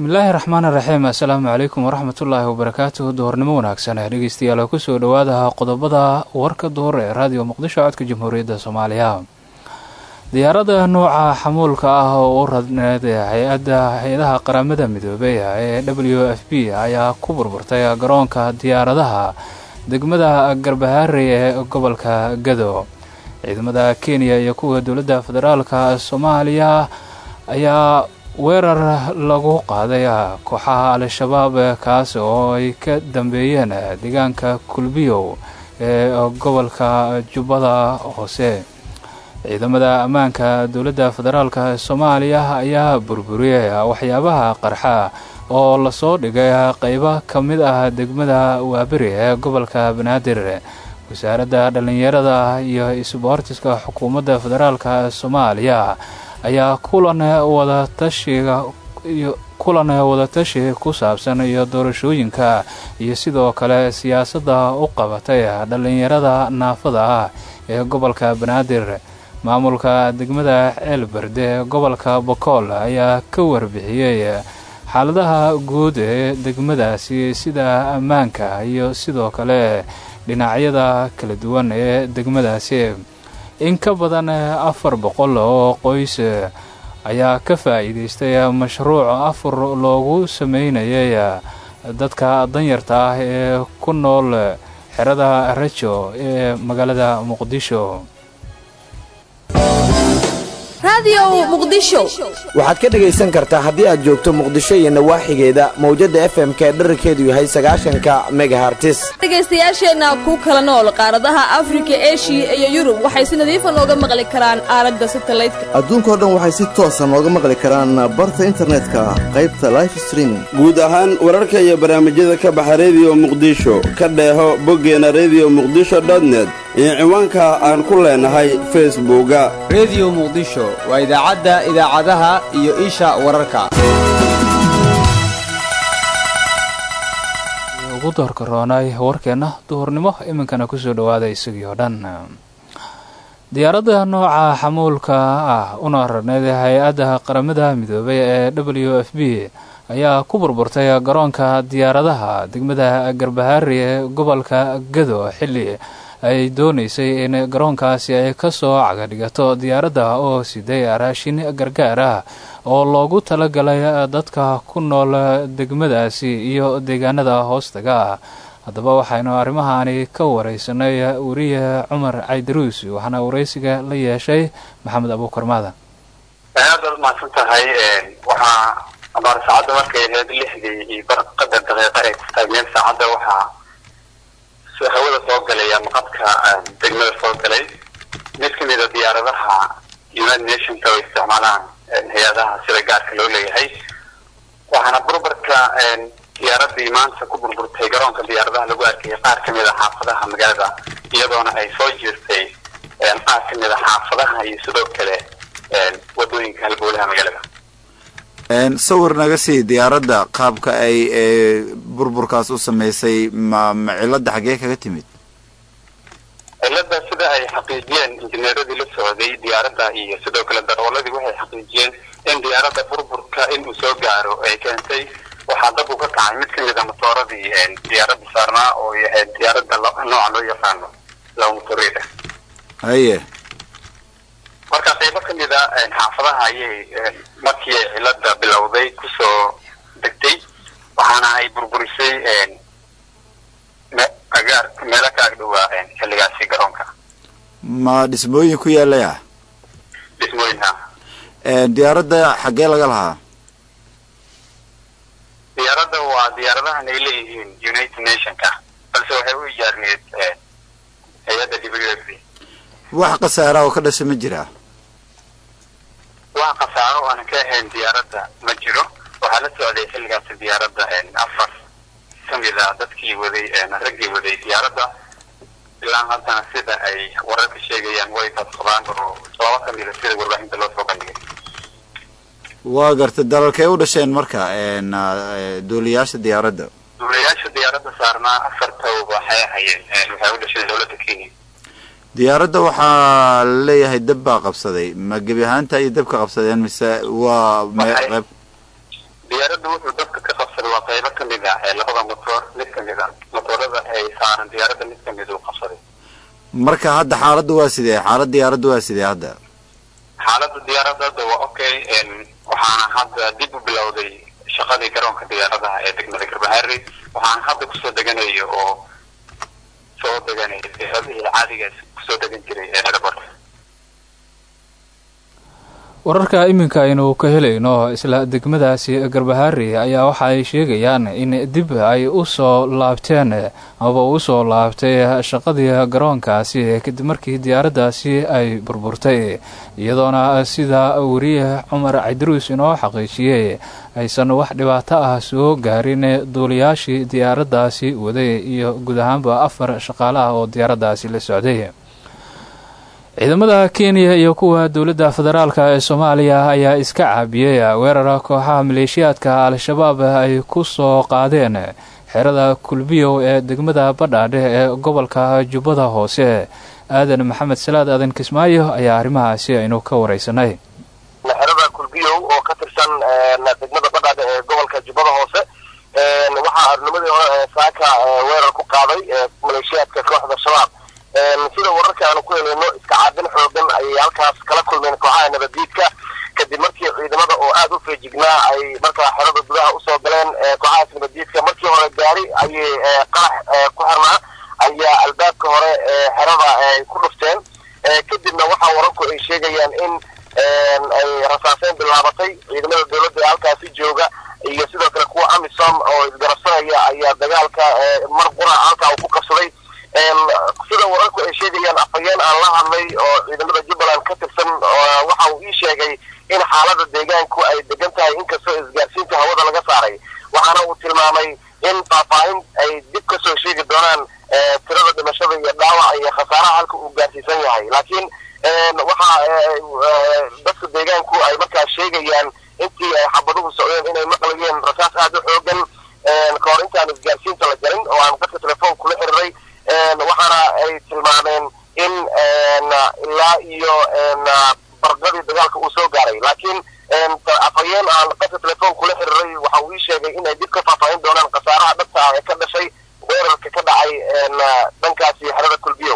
bismillaahi raxmaan iraxiim assalaamu calaykum waraxmatullaahi wabarakaatuhu duhurnimo wanaagsan dhegeystayaal kusoo dhowaada qodobada warka duhur ee raadiyo muqdisho codka jamhuuriyadda soomaaliya diyaarada nooca xamuulka ah oo u radneed hay-adda hay-adaha qaramada midoobey ee w f b ayaa ku burburtay garoonka diyaaradaha degmada garbahaarey ee gobolka gado ciidamada kenya iyo kuwa dowladda federaalka soomaaliya ayaa weerar lagu qaaday kooxaha al-shabaab kaas oo ay ka dambeeyeen deegaanka kulbiyow ee gobolka jubbada hoose ciidamada ammaanka dowladda federaalka soomaaliya ayaa burburiyey waxyaabaha qarxa oo lasoo dhigay qeybo ka mid ah degmada waaberi ee gobolka banaadir wasaaradda dhallinyarada iyo isboortiska xukuumadda federaalka soomaaliya ayaa kulan wadatashiga iyo kulan wadatashi ku saabsan iyo doorashooyinka iyo sidoo kale siyaasadda u qabatay dhallinyarada naafada ah ee gobolka banaadir maamulka degmada ceelberde ee gobolka bokool ayaa ka warbixiyey xaaladaha guud ee degmadaasi sida ammaanka iyo sidoo kale dhinacyada kala duwan ee degmadaasi in ka badan afar boqol oo qoys ayaa ka faa'iidaystay mashruuc afur loogu sameynayay dadka danyarta ah ee ku nool xerada rajo ee magaalada muqdisho waxaad ka dhegaysan kartaa haddii aad joogto muqdisho iyo nawaaxigeeda mawjadda f m k dherarkeedu yahay sagaashanka megahartis dhegaystayaasheenna ku kala nool qaaradaha afrika eshiya iyo yurub waxay si nadiifa nooga maqli karaan aalada satalaydka adduunkao dhan waxay si toosa nooga maqli karaan barta internetka qaybta life streaming guud ahaan wararka iyo barnaamijyada ka baxa rediyo muqdisho ka dheeho boggeena rediyo muqdisho dotnet iyo ciwaanka aan ku leenahay facebooka rediyo muqdisho waa idaacadda idaacadaha iyo isha wararka ugu doorka roonay warkeenna duhurnimo iminkana kusoo dhawaada isagii oo dhan diyaaradda nooca xamuulka ah una rarneyd hay-adda qaramada midoobay ee w f b ayaa ku burburtay garoonka diyaaradaha degmada garbahaari ee gobolka gado xilli ay doonaysay in garoonkaasi ay ka soo cagadhigato diyaaradda oo siday raashin gargaar ah oo loogu talagalay dadka ku nool degmadaasi iyo deegaanada hoostaga haddaba waxaynu arrimahaani ka wareysanay weriye cumar caydaruus waxaana wareysiga la yeeshay maxamed abuukar maadan aad baad mahadsan tahay waxaa abaar saacadda markay ahayd lixdii iyo qadar daqiiqa ay taagneed saacadda waxaa hawada soo galay ama qadka degmada soo galay mid ka mida diyaaradaha united nationka oo isticmaalaan hay-adaha sida gaarka loo leeyahay waxaana burburka diyaaradii maanta ku burburtay garoonka diyaaradaha lagu arkayay qaar ka mid a xaafadaha magaalada iyadoona ay soo jirtay qaar ka mid a xaafadaha iyo sidoo kale wadooyinka halbowlaha magaalada sawir naga sii diyaaradda qaabka ay burburkaas u sameysay ma ma cilada xaggee kaga timid cilada sida ay xaqiijiyeen injineeradii la socday diyaaradda iyo sidoo kale darooladii waxay xaqiijiyeen in diyaaradda burburka inuu soo gaaro ay keentay waxaa dab u ka kacay mid ka mid a matooradii diyaaradda saarnaa oo yahay diyaaradda nooca loo yaqaano lawmotorida haye marka qaybo ka mid a xaafadaha ayay markii ay cilada bilowday kusoo degtay waxaana ay burburisay agaar meelo ka agdhowaa xilligaasi garoonka ma dhismooyin ku yaalay ah dhismooyinha diyaaradda xaggee laga lahaa diyaaradda waa diyaaradahan ay leeyihiin united nationka balse waxay u ijaarneed hay-adda w f b wax khasaara oo ka dhasha ma jiraa wax khasaaro aanan ka ahayn diyaaradda ma jiro waxaa la socday xilligaasi diyaaradda afar ka mid a dadkii waday raggii waday diyaaradda ilaa haddana sida ay wararka sheegayaan way badqabaan oo laba ka mida sida warbaahinta loo soo bandhigay waa gartay dalalkay u dhasheen marka duuliyaasha diyaaradda duulayaasha diyaaradda saarnaa afarta waxay ahayeen waxay u dhasheen dowladda kenya diyaaradda waxaa laleeyahay dab baa qabsaday ma gebi ahaanta iyo dabka qabsadeen mise waa me- Waxay- qayb diyaaradda wuxuu dadka ka qabsaday waa qaybo ka mid ah ee labada motoor mid ka mid ah motoorada ay saaran diyaaradda mid ka mid uu qabsaday marka hadda xaaladdu waa sidee xaalad diyaaraddu waa sidee hadda xaaladda diyaaradda hadda waa okay waxaana hadda dib u bilowday shaqadii garoonka diyaaradaha ee degmada garbaharey waxaana hadda kusoo deganayo oo soo deganaya diyaaradihii caadigaas kusoo degan jiray ee airport wararka iminka aynu ka helayno isla degmadaasi garbahaari ayaa waxa ay sheegayaan in dib ay u soo laabteen amaba u soo laabtay shaqadii garoonkaasi kadib markii diyaaraddaasi ay burburtay iyadoona sida weriye cumar cabdiruus inoo xaqiijiyey aysan wax dhibaato ah soo gaarin duuliyaashii diyaaraddaasi waday iyo guud ahaanba afar shaqaale ah oo diyaaraddaasi la socday ciidamada kenya iyo kuwa dowladda federaalk ee soomaaliya ayaa iska caabiyey weerara kooxaha maleeshiyaadka al-shabaab ay ku soo qaadeen xerada kulbiyow ee degmada badhaadhe ee gobolka jubbada hoose aadan maxamed salaad aadan kismaayo ayaa arrimahaasi aynu ka wareysanay xerada kulbiyow oo ka tirsan degmada badhaadhe ee gobolka jubbada hoose waxaa arnimadii hore saaka weerar ku qaaday maleeshiyaadka kooxda shabaab sida wararka aanu ku helayno iska caabin xoogan ayay halkaas kala kulmeen kooxaha nabaddiidka kadib markii ciidamada oo aada u feejignaa ay markaa xerada gudaha usoo galeen kooxahaas nabaddiidka markii hore gaari ayay qarax ku xirnaa ayaa albaabka hore xerada ay ku dhufteen kadibna waxaa wararku ay sheegayaan in ay rasaaseen bilaabatay ciidamada dowladda ee halkaasi jooga iyo sidoo kale kuwa amisom oo isgarabsanaya ayaa dagaalka mar qura halkaa uu ku qabsaday sida wararku ay sheegayaan afhayeen aan la hadlay oo ciidamada jubbaland ka tirsan waxa uu ii sheegay in xaalada deegaanku ay degan tahay inkastoo isgaarsiinta hawada laga saaray waxaana uu tilmaamay in faahfaahin ay dib ka soo sheegi doonaan tirada dhimashada iyo dhaawaca iyo khasaaraha halka uu gaarsiisan yahay laakiin waxa dadka deegaanku ay markaa sheegayaan intii ay xabaduhu socdeen inay maqlayeen rasaas aada u xoogan ka hor intaan isgaarsiinta la galin oo aan dadka telefoon kula xiriray waxaana ay tilmaameen in ilaa iyo barqadii dagaalka uu soo gaaray laakiin afhayeen aan dadka telefoon kula xiriray waxa uu ii sheegay in ay dib ka faahfaahin doonaan khasaaraha dhabta ah ee ka dhashay weerarka ka dhacay dhankaasi xerada kulbiyow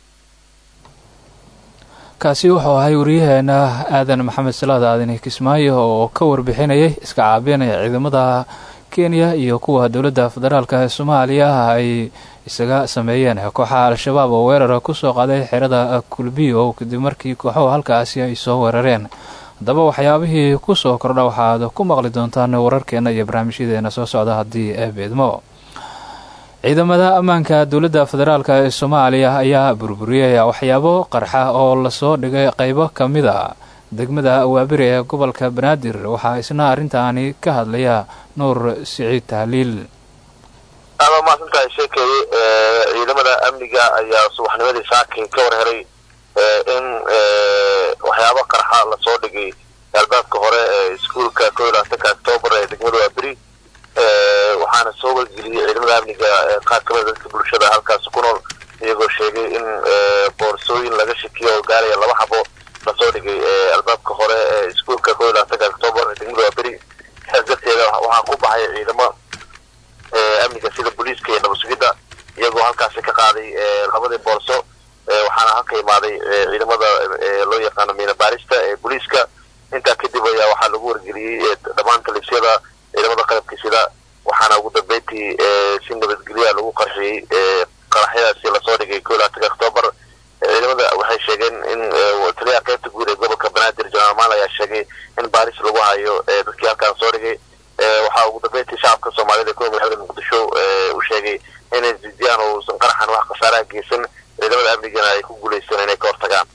kaasi wuxuu ahay wariyaheena aadan maxamed salaad aadan kismaayo oo ka warbixinayay iska caabinaya ciidamada kenya iyo kuwa dowladda federaalk ee soomaaliya ay isaga sameeyeen kooxaha al-shabaab oo weerara kusoo qaaday xerada kulbiyo kadib markii kooxuhu halkaasi ay soo weerareen haddaba waxyaabihii kusoo kordha waxaad ku maqli doontaan wararkeena iyo barnaamijyadeena soo socda haddii ee beedmo ciidamada ammaanka dowladda federaalk ee soomaaliya ayaa burburiyay waxyaabo qarxa oo lasoo dhigay qeybo ka mid a degmada waabiri ee gobolka banaadir waxaa isna arrintaani ka hadlaya nuur siciid tahliil aada mahadsantahay sheekeeye ciidamada amniga ayaa subaxnimadii saakay ka war helay in waxyaabo qarxa lasoo dhigay albaabka hore ee iskuolka ko iyo labaatanka octoobar ee degmada waaberi waxaana soo wargeliyey ciidamada amniga qaar kamida dadka bulshada halkaas ku nool iyagoo sheegay in boorsooyin laga shakiyo oo gaaraya laba xabo lasoo dhigay albaabka hore ee iskuolka ko iyo labaatanka octoobar ee degmada waaberi saas darteeda waxaa ku baxay ciidamo amniga sida booliiska iyo nabadsugidda iyagoo halkaasi ka qaaday labadii boorso waxaana halka imaaday ciidamada loo yaqaano miina baarista ee booliiska intaa kadib ayaa waxaa lagu wargeliyey dhammaan talisyada ciidamada qalabka sida waxaana ugu dambeyntii si nabadgelya lagu qarxiyey qaraxyadaasi lasoo dhigay ko iyo labaatanka octoobar ciidamada waxay sheegeen in taliyaha qaybta guud ee gobolka banaadir janaal maal ayaa sheegay in baaris lagu hayo dadkii halkaan soo dhigay waxaa ugu dambeyntii shacabka soomaalida ee ku magaalada muqdisho uu sheegay inay zidiyaan oo uusan qaraxan wax khasaaraha geysan ciidamada amnigana ay ku guuleysteen inay ka hortagaan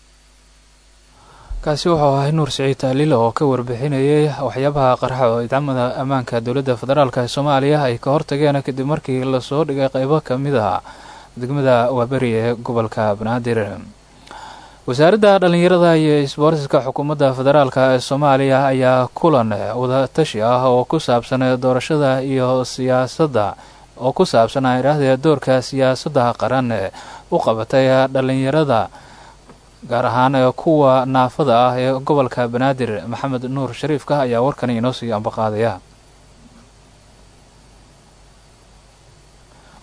kaasi wuxuu ahay nuur siciid tahliil oo ka warbixinayay waxyaabaha qarxa oo ciidamada ammaanka dowladda federaalk ee soomaaliya ay ka hortageen kadib markii lasoo dhigay qeybo ka mid ah degmada waaberi ee gobolka banaadir wasaaradda dhallinyarada iyo isboortiska xukuumadda federaalk ee soomaaliya ayaa kulan wadatashi ah oo ku saabsan doorashada iyo siyaasadda oo ku saabsan idhaahdee doorka siyaasadda qaran u qabatay dhallinyarada gaar ahaan kuwa naafada ah ee gobolka banaadir maxamed nuur shariifka ayaa warkani inoo sii ambaqaadaya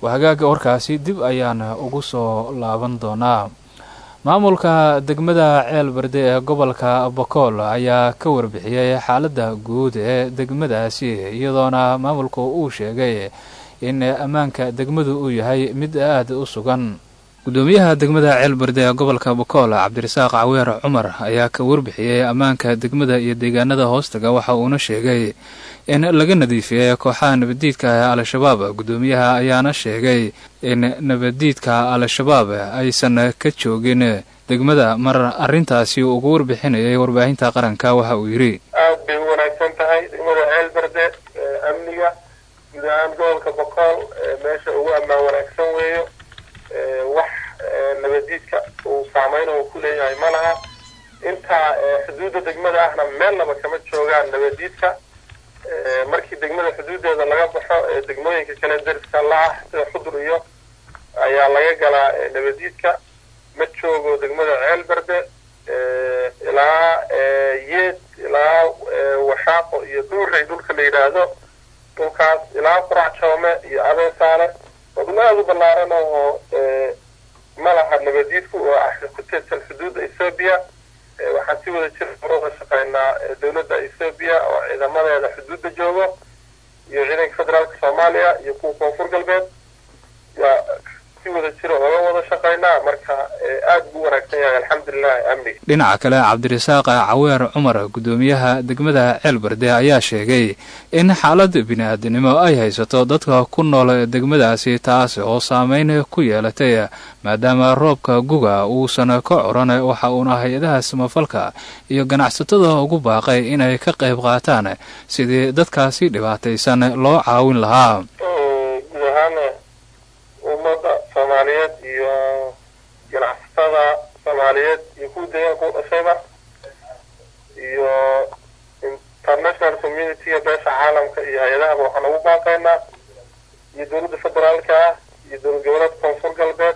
wahagaaga warkaasi dib ayaan ugu soo laaban doonaa maamulka degmada ceel berde ee gobolka bokool ayaa ka warbixiyey xaaladda guud ee degmadaasi iyadoona maamulku uu sheegay in ammaanka degmadu uu yahay mid aada u sugan gudoomiyaha degmada ceel berde ee gobolka bokool cabdirasaaq caweer cumar ayaa ka warbixiyey ammaanka degmada iyo deegaanada hoostaga waxa uuna sheegay in laga nadiifiyey kooxaha nabaddiidka ee al-shabaab gudoomiyaha ayaana sheegay in nabaddiidka al-shabaab aysan ka joogin degmada mar arrintaasi ugu warbixinayay warbaahinta qaranka waxa uu yidhi aad bay u wanaagsan tahay degmada ceel berde amniga guud ahaan gobolka bokool meesha ugu ammaan wanaagsan weeyo wax nabadiidka uu saameyn oo ku leeyahay ma laha intaa xuduudda degmada ahna meelnaba kama joogaan nabadiidka markii degmada xuduuddeeda laga baxo ee degmooyinka kale dariska la ah sida xudur iyo ayaa laga galaa nabadiidka ma joogo degmada ceel berde ilaa yeed ilaa washaaqo iyo duurey dhulka la yidhaahdo dhulkaas ilaa qurac joome iyo abeesaale waa dhul aada u ballaaran oo ma laha nabadiidku oo ah ku teedsan xuduudda ethoobiya waxaan si wada jir uga shaqeynaa dowladda ethoobiya oo ciidamadeeda xuduudda joogo iyo ciidanka federaalka soomaaliya iyo kuwa koonfur galbeed yaa si wada jira oga wada shaqeynaa marka aada buu wanaagsan yahay alxamdulilahi amniga dhinaca kale cabdirasaaq caweer cumar gudoomiyaha degmada ceel berde ayaa sheegay in xaalad bini-aadinimo ay haysato dadka ku nool degmadaasi taas oo saameyn ku yeelatay maadaama roobka guga uusan ka coran waxa uuna hay-adaha samafalka iyo ganacsatada ugu baaqay inay ka qayb qaataan sidii dadkaasi dhibaataysan loo caawin lahaa guud ahaan ummadda soomaaliyeed iyo ganacsatada soomaaliyeed iyo kuwa deegaanka u dhashayba iyo international community-ga beesha caalamka iyo hay-adahaba waxaan ugu baaqaynaa iyo dowladda federaalka ah iyo dowlad goboleedka koonfur galbeed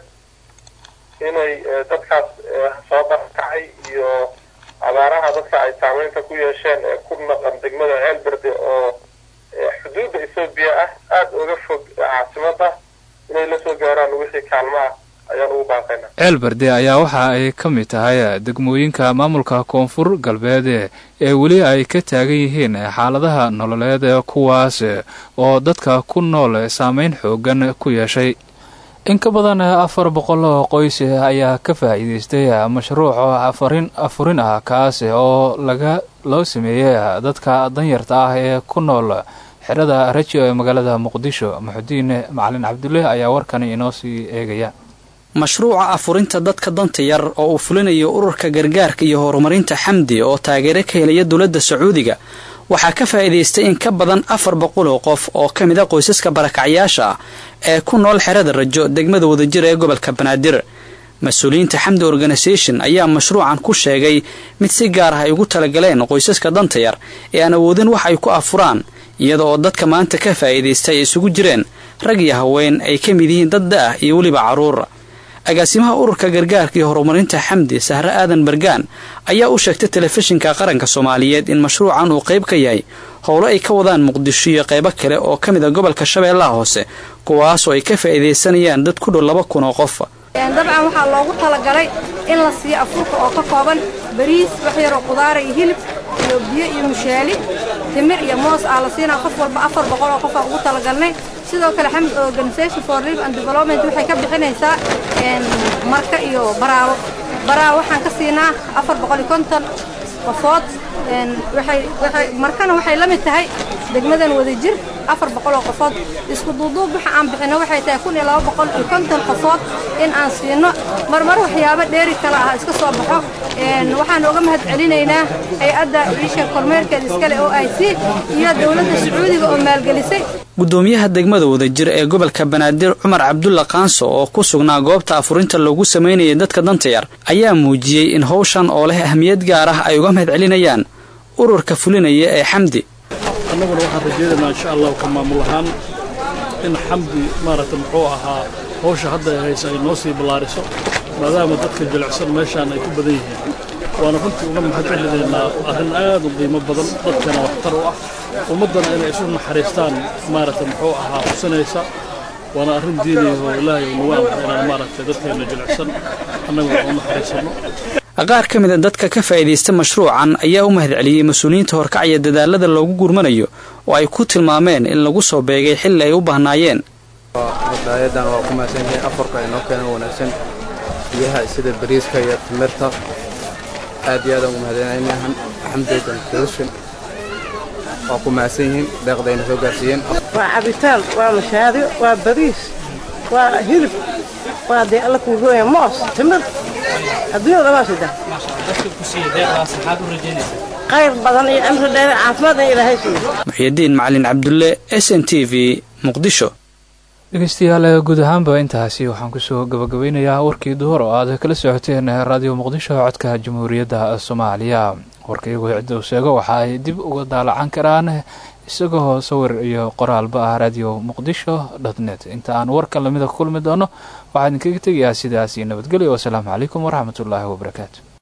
inay dadkaas soo barkacay iyo abaaraha dadka ay saameynta ku yeesheen ee ku naqan degmada ceel berde oo xuduudda ethoobiya ah aada uga fog caasimada inay la soo gaaraan wixii kaalmaha ayaan ugu baaqaynaa ceel berde ayaa waxa ay ka mid tahay degmooyinka maamulka koonfur galbeed ee weli ay ka taagan yihiin xaaladaha nololeed kuwaas oo dadka ku nool saameyn xoogan ku yeeshay in ka badan afar boqol oo qoys ayaa ka faa'iidaystay mashruuc afarin afurin ah kaas oo laga loo sameeyey dadka danyarta ah ee ku nool xerada rajo ee magaalada muqdisho maxudiin macalin cabdulle ayaa warkani inoo sii eegaya mashruuca afurinta dadka danta yar oo uu fulinayo ururka gargaarka iyo horumarinta xamdi oo taageero ka helaya dowladda sacuudiga waxaa ka faa'iidaystay in ka badan afar boqol oo qof oo ka mid a qoysaska barakacyaasha ah ee ku nool xerada rajo degmada wadajir ee gobolka banaadir mas-uuliyiinta xamdi organisation ayaa mashruucan ku sheegay mid si gaar ah ay ugu talagaleen qoysaska danta yar ee aan awoodin wax ay ku afuraan iyada oo dadka maanta ka faa'iidaystay ay isugu jireen rag iyo haween ay ka mid yihiin dad da-ah iyo weliba carruur agaasimaha ururka gargaarka iyo horumarinta xamdi sahre aadan bargaan ayaa u sheegtay telefishinka qaranka soomaaliyeed in mashruucan uu qayb ka yahay howlo ay ka wadaan muqdisho iyo qaybo kale oo ka mid a gobolka shabeellaha hoose kuwaasoo ay ka faa'iidaysanayaan dad ku dhow laba kun oo qof dabcan waxaa loogu talagalay in la siiyo afurka oo ka kooban bariis wax yaroo qudaara iyo hilib iyo biyo iyo mushaali timir iyo moos aa la siinaa qof walba afar boqol oo qof aa ugu talagalnay sidoo kale xamd organisation for relief and development waxay ka bixinaysaa marka iyo baraawo baraawo waxaan ka siinaa afar boqol iyo konton qofood markana waxay la mid tahay degmadan wadajir afar boqol oo qofood isku duuduub waxa aan bixino waxay tahay kun iyo laba boqol iyo konton qofood in aan siino marmar waxyaabo dheeri kale ah iska soo baxo waxaan uga mahad celinaynaa hay-adda iisha kormeerkeeda iskale oo i c iyo dowladda sacuudiga oo maalgelisay gudoomiyaha degmada wadajir ee gobolka banaadir cumar cabdulla kaanso oo ku sugnaa goobta afurinta loogu samaynayay dadka danta yar ayaa muujiyey in howshan oo leh ahmiyad gaar ah ay uga mahad celinayaan ururka fulinaya ee xamdi annaguna waxaan rajaynaynaa insha allahu ka maamul ahaan in xamdi maaragta muxuu ahaa howsha hadda ay haysa ay noo sii ballaariso maadaama dadka jilicsan meeshaan ay ku badan yihiin waana runtii uga mahad celinaynaa arrin aad u qiimo badan dadkana waxtar u ah ummaddana inay isu naxariistaan maaragta muxuu ahaa xusinaysa waana arrin diiniya oo ilaahay uu nagu amray inaan maaragtay dadkeena jilicsan annaguna u naxariisanno qaar ka mid a dadka ka faa'iidaysta mashruucan ayaa u mahadceliyey mas-uuliyiinta horkacaya dadaalada loogu gurmanayo oo ay ku tilmaameen in lagu soo beegay xilli ay u baahnaayeen daayadan waa ku mahadsan yihiin afarka inoo keena wanaagsan biyaha sida bariiska iyo timirta aad iyo aadaan ugu mahadcelinayna xamdoodan solution waa ku mahadsan yihiin deeqdayna soo gaarsiiyeen waa cabitaan waa mashaariyo waa bariis waa hilib waa dee alla kuu gooya moos timir adduunyada waa sida khayr badan iyo cimri dheer caafimaad in ilaahay siiyo muxyidiin macalin cabdulle s n t v muqdisho dhegeystayaal guud ahaanba intaasi waxaan kusoo gabagabeynayaa warkii duhur oo aad kala socoteen raadiyo muqdisho codka jamhuuriyadda soomaaliya warka iyagoo cidda uu sheego waxa ay dib uga daalacan karaan isagoo sawir iyo qoraalba ah radio muqdisho dot net inta aan warkan lamida ku kulmi doono waxaa idinkaga tegayaa sidaas iyo nabadgelyo wasalaamu calaykum waraxmatullaahi wabarakaatu